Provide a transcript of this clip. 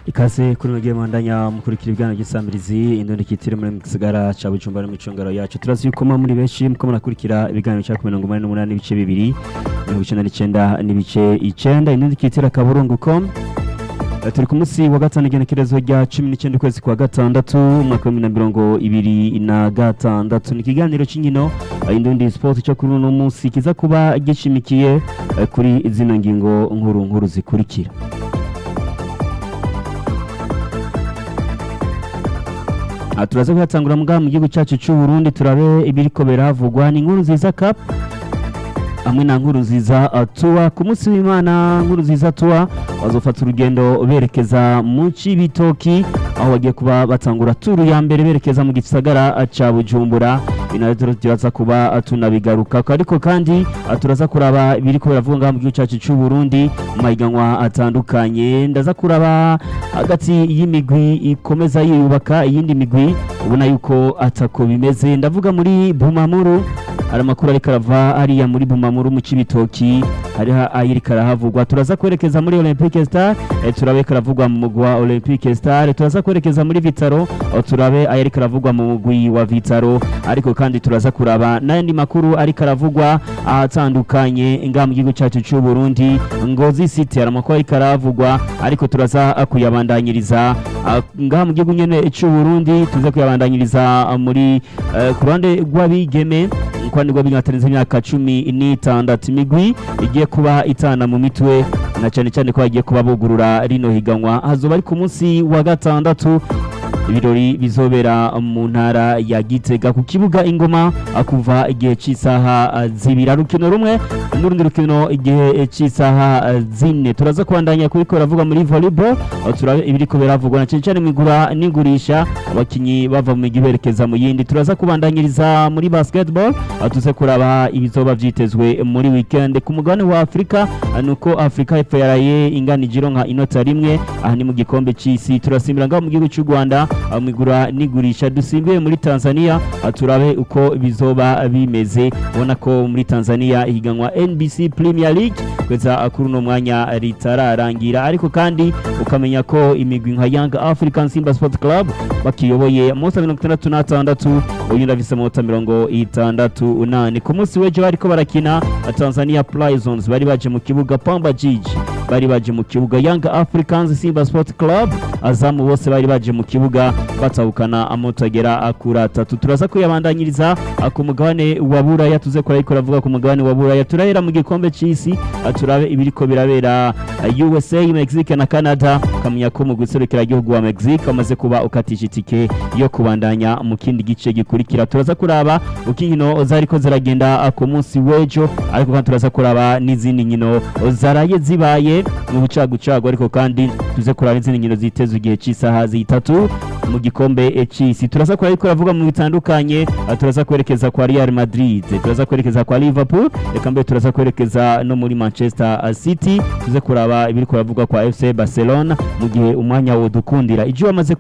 ikaze kuri mugiye mwandanya mukurikira ibiganiro by'isambirizi indundi kitire muri mu gisagara ca Bujumbura no micungaro yacu turazi yuko mwa muri benshi muko murakurikira ibiganiro cya 188 n'ibice bibiri mirongo icenda n'icenda n'ibice icenda indundi kitire akaburungu.com Eh, turi ku munsi wa gatanu igenekerezo rya cumi n'icyenda ukwezi kwa gatandatu umwaka wa bibiri na mirongo ibiri na gatandatu ni ikiganiro cy'inkino eh, indundi sport cyo kuri uno munsi kiza kuba gishimikiye eh, kuri zino ngingo nkuru nkuru zikurikira Ah, turaza kuhatangura muga mu gihugu cyacu cy'u Burundi turabe ibiriko biravugwa ni inkuru nziza cup hamwe na nkuru nziza uh, tuwa ku munsi w'imana nkuru nziza tuwa bazofata urugendo berekeza mu cibitoki aho bagiye kuba batangura turu ya mbere berekeza mu gisagara uh, ca bujumbura binavyo turaza kuba uh, tunabigarukako ariko kandi uh, turaza kuraba ibiriko biravuga ngaha mu gihugu cyacu cy'u Burundi mu mahiganwa atandukanye ndaza kuraba hagati y'imigwi ikomeza yiyubaka iyindi migwi ubona yuko atako bimeze ndavuga muri Bumamuru hari amakuru ariko arava hariya muri Bumamuru mu Cibitoki hariho ayiriko arahavugwa turaza kwerekeza muri Olympique Star eh, turabe karavugwa mu mugwi wa Olympique Star turaza kwerekeza muri Vitaro aho turabe ayariko aravugwa mu mugwi wa Vitaro ariko kandi turaza kuraba n'ayandi makuru ariko aravugwa ahatandukanye ngaha mu gihugu cyacu cy'u Burundi Ngozi City hari amakuru ariko aravugwa ariko turaza kuyabandanyiriza ah, ngaha mu gihugu nyene cy'u Burundi tuze kuyabandanyiriza ah, muri eh, ku ruhande rw'abigeme kwani rwo binatarenze imyaka cumi n'itandatu imigwi igiye kuba itana mu mitwe na cyane cyane ko bagiye kuba bugurura rino higanwa hazoba ari ku munsi wa gatandatu ibirori bizobera mu ntara ya Gitega ku kibuga ingoma ah, kuva igihe cy'isaha ah, zibiri Hari urukino rumwe n'urundi rukino igihe cy'isaha ah, zine turaza kubandanya kubikora avuga muri volleyball aho turabe ibiriko biravugwa na cyane cyane mu igura n'igurisha abakinyi bava mu migi berekeza mu yindi turaza kubandanyiriza muri basketball aho tuze kuraba ibizoba vyitezwe muri weekend ku mugabane wa Afrika ah, nuko Afrika y'Epfo yaraye inganije ironka inota rimwe aha ni mu gikombe c'isi turasimbira ngaho mu gihugu cy'u Rwanda ah, mu igura n'igurisha dusimbiye muri Tanzania ah, turabe uko bizoba bimeze ubona ko muri Tanzania ihiganwa NBC Premier League kweza kuri uno mwanya ritararangira ariko kandi ukamenya ko imigwi nka Young African Simba Sport Club bakiyoboye amanota mirongo itandatu n'atandatu uyu ndafise amanota mirongo itandatu nane ku munsi w'ejo bariko barakina Tanzania Prisons bari baje mu kibuga Pamba Jiji bari baje mu kibuga Young Africans Simba Sport Club azamu bose bari baje mu kibuga batahukana amanota agera kuri atatu turaza kuyabandanyiriza ah, ku mugabane wa Buraya tuze kora ariko ravuga ku mugabane wa Buraya turahera mu gikombe c'isi ah, turabe ibiriko birabera ah, USA Mexique na Canada kamenya ko mu guserukira igihugu wa Mexique amaze kuba ukatisha itike yo kubandanya mu kindi gice gikurikira turaza kuraba uko inkino zariko ziragenda ah, ku munsi w'ejo ariko kandi turaza kuraba n'izindi nkino zaraye zibaye mu bucagucagu ariko kandi tuze kuraba n'izindi nkino zitezwe igihe cy'isaha zitatu mu gikombe c'isi turaza kuraba ariko ravuga mu bitandukanye ah, turaza kwerekeza kwa Real Madrid turaza kwerekeza kwa Liverpool reka mbere turaza kwerekeza no muri Manchester ah, City tuze kuraba ibiri kuravugwa kwa FC Barcelona mu gihe umwanya wo dukundira ijyo wamaze